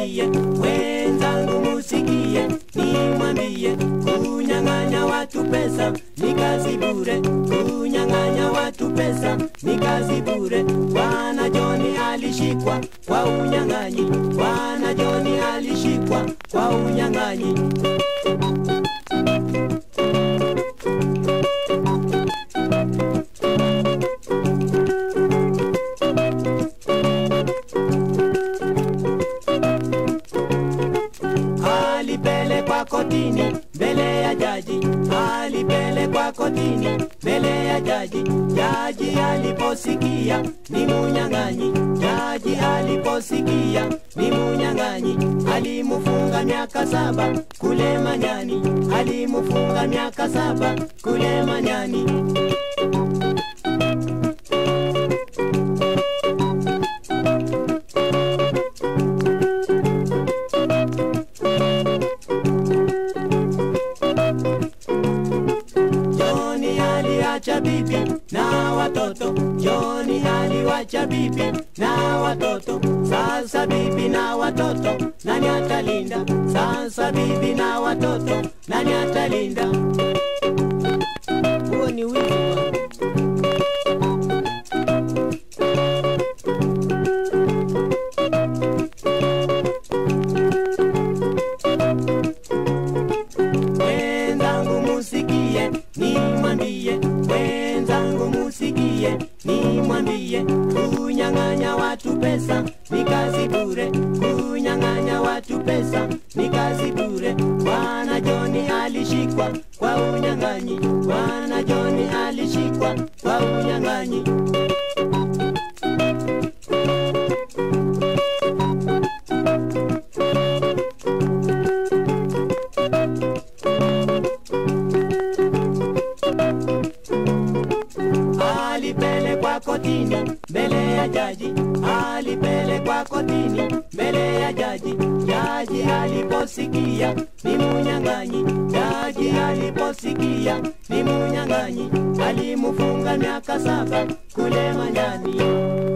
nimwambie wenzangu musikie nimwambie kunyang'anya watu pesa ni kazi bure kunyang'anya watu pesa ni kazi bure bwana joni alishikwa kwa unyang'anyi bwana joni alishikwa kwa unyang'anyi alipelekwa kotini mbele ya jaji, alipelekwa kotini mbele ya jaji. Jaji aliposikia ni munyang'anyi, jaji aliposikia ni munyang'anyi, alimufunga miaka saba kule Manyani, alimufunga miaka saba kule Manyani. Joni aliacha bibi na watoto, Joni aliwacha bibi na watoto. Sasa bibi na watoto nani atalinda? Sasa bibi na watoto nani atalinda? Huo ni wizi bwana. wenzangu musikie nimwambie wenzangu musikie nimwambie kunyang'anya watu pesa ni kazi bure kunyang'anya watu pesa ni kazi bure bwana joni alishikwa kwa unyang'anyi bwana joni alishikwa kwa unyang'anyi alipelekwa kotini mbele ya jaji, alipelekwa kotini mbele ya jaji. Jaji aliposikia ni munyang'anyi, jaji aliposikia ni munyang'anyi, alimufunga miaka saba kule Manyani.